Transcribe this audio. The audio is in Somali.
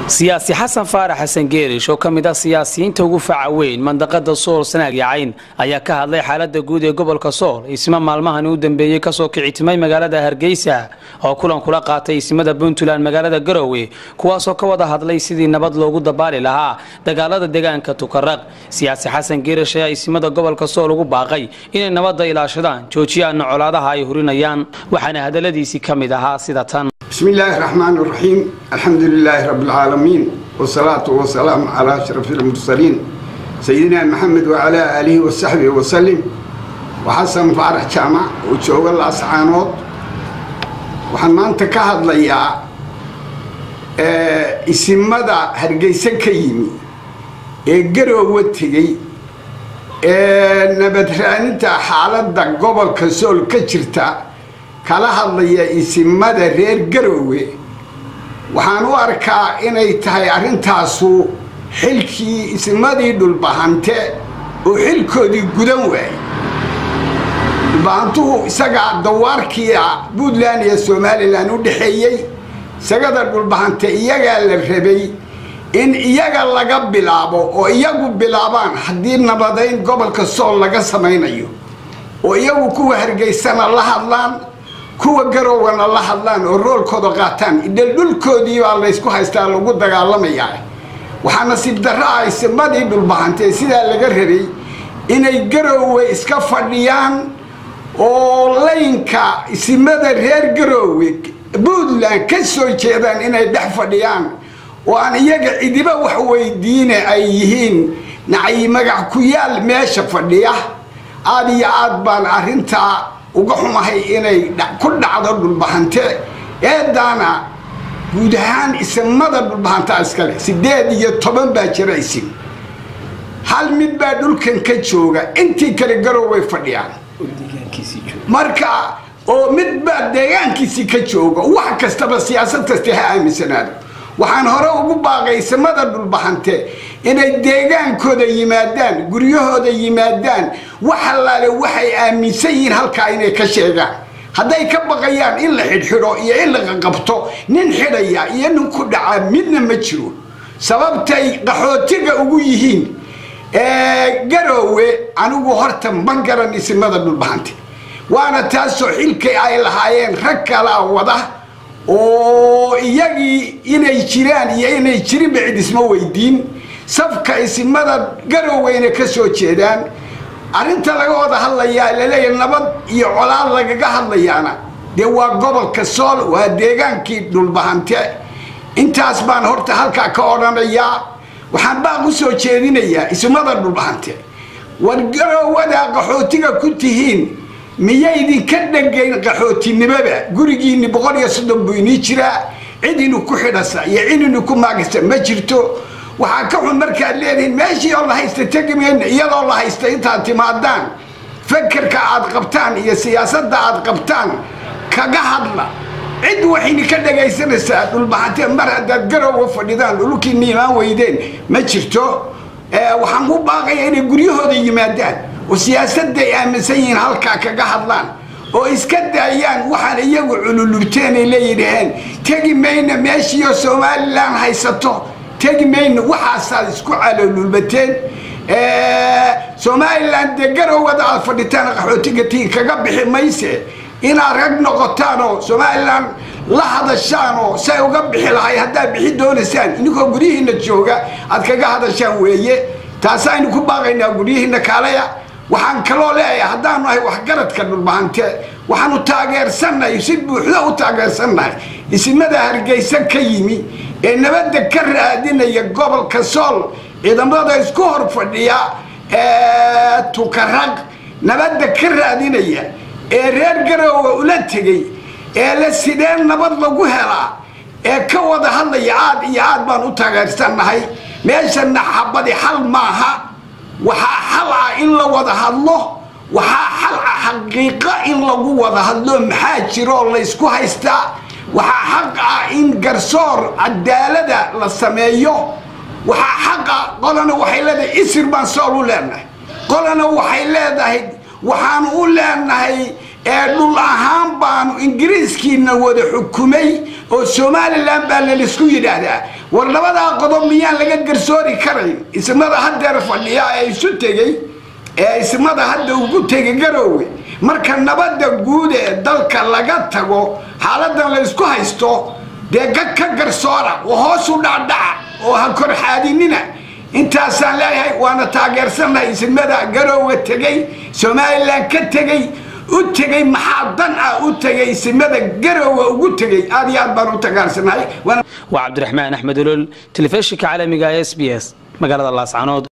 siyaasi xasan faarax xasan geerish oo ka mid ah siyaasiyiinta ugu faca weyn mandaqada sool sanaag yacayn ayaa ka hadlay xaalada guud ee gobolka sool isma maalmahani u dambeeyey kasoo kicitimay magaalada hargeysa oo kulan kula qaatay ismada puntland magaalada garowe kuwaasoo ka wada hadlay sidii nabad loogu dabaali lahaa dagaalada deegaanka tukaraq siyaasi xasan geerish ayaa ismada gobolka sool ugu baaqay inay nabadda ilaashadaan joojiyaana colaadaha ay hurinayaan waxaana hadaladiisii ka mid ahaa sida tan بسم الله الرحمن الرحيم الحمد لله رب العالمين والصلاة والسلام على أشرف المرسلين سيدنا محمد وعلى آله وصحبه وسلم وحسن فارح جامع وجوغ الأسعانوت waxaan maanta ka hadlayaa isimada hargeysa ka yimi ee garoowa tegey ee nabadraaninta xaaladda gobolka sool ka jirta kala hadlaya isimada reer garoowe waxaan u arkaa inay tahay arrintaasu xilkii isimadii dhulbahante oo xilkoodii gudan waayey dhulbahantuhu isagaa dawaarkiia puntland iyo somalilan u dhexeeyey isagada dhulbahante iyagaa la rabay in iyaga laga bilaabo oo iyagu bilaabaan haddii nabadayn gobolka sool laga samaynayo oo iyagu kuwa hargeysana la hadlaan kuwa garowgana la hadlaan oo roolkooda qaataan idhal dhulkoodii baa laysku haystaa lagu dagaalamayaa waxaa nasiib darro ah isimadii dhulbahantee sidaa laga rabay inay garoowe iska fadhiyaan oo laynka isimada reer garoowe puntland ka soo jeedaan inay dhex fadhiyaan oo aan iyaga cidiba wax weydiine ay yihiin nacay magac ku yaal meesha fadhiya aada iyo aad baan arrintaa uga xumahay inay ku dhacdo dhulbahante eedaana guud ahaan isimada dhulbahantaa iskale sideed iyo toban baa jira isim hal mid baa dhulkan ka jooga intii kale garow way fadhiyaan marka oo mid baa deegaankiisii ka jooga wax kastaba siyaasad kasta ha aaminsanaado waxaan hore ugu baaqay isimada dhulbahante inay deegaankooda yimaadaan guryahooda yimaadaan wax allaale waxay aaminsan yihiin halkaa inay ka sheegaan hadday ka baqayaan in la xidhxidho iyo in la qaqabto nin xidhaya iyo nin ku dhaca midna ma jiro sababtay qaxootiga ugu yihiin garoowe anigu horta ma garan isimada dhulbahante waana taasoo xilkay ay lahaayeen rag kalaa wada oo iyagii inay jiraan iyo inay jirinba cid isma weydiin safka isimada garoweyna ka soo jeedaan arrinta laga wada hadlayaa laleeyahay nabad iyo colaad lagaga hadlayaana dee waa gobolka sool waa deegaankii dhulbahante intaas baan horta halkaa ka odhanayaa waxaan baaq u soo jeedinayaa isimada dhulbahante war garowada qaxootiga ku tihiin miyaydinka dhangayn qaxootinimaba gurigiinni boqol iyo soddon buu inii jiraa cid inu ku xidhasa iyo cid inu ku maagasa ma jirto waxaa ka xun markaad leedihiin meeshii oo la haysta tegi mayna iyadoo la haysta intaad timaadaan fakerka aad qabtaan iyo siyaasadda aad qabtaan kaga hadla cid waxayni ka dhagaysanaysaa dhulbahante mar haddaad garowga fadhidaan dhulkiina imaan weydeen ma jirto waxaan ku baaqaya inay guryahooda yimaadaan oo siyaasadday aaminsan yihiin halkaa kaga hadlaan oo iska daayaan waxaan iyagu cululubteen ay leeyidhaheen tegi mayna meeshiioo somalilan haysato tegi mayna waxaasaad isku calolulbateen somalilan dee garowada aad fadhitaan qaxootiga tiin kaga bixi mayse inaad rag noqotaan oo somalilan la hadashaan oo say uga bixi lahay haddaad bixi doonaysaan ininkoo guryihiina jooga aad kaga hadashaan weeye taasaynu ku baaqaynaa guryihiina kaalaya waxaan kaloo leeyahay haddaanu ahay waxgaradka dhulbahante waxaanu taageersannahay si buuxda u taageersannahay isimada hargeysa ka yimi ee nabadda ka raadinaya gobolka sool ciidamada isku hor fadhiya tukaraq nabadda ka raadinaya ee reer garoowe ula tegey ee la sideen nabad lagu helaa ee ka wada hadlaya aad iyo aad baan u taageersannahay meeshana xabadi xal maaha waxaa xal ah in la wada hadlo waxaa xal ah xaqiiqa in lagu wada hadlo maxaa jiroo laysku haystaa waxaa xaq ah in garsoor cadaalada la sameeyo waxaa xaq ah qolana waxay leedahay isir baan sool u leenahay qolana waxay leedahay waxaanu u leenahay ee dhul ahaan baanu ingiriiskiina wada xukumay oo somalilan baa lalaisku yidhaahdaa war labadaa qodob miyaan laga garsoori karayn ismada hadeer fadhiya ee isu tegey ee ismada hadda ugu tegay garoowe marka nabadda guud ee dalka laga tago xaaladan la isku haysto dee gag ka garsoora oo hoos u dhacdhaca oo ha korxaadinina intaasaan leeyahay waana taageersannahay ismada garoowe tegey somalilan ka tegey u tegey maxaa dan ah u tegay simada garoowa ugu tegey aad iyo aad baan u tagaarsanahay waa cabdiraxmaan axmed olol telefishinka caalamiga s b s magaalada laascanood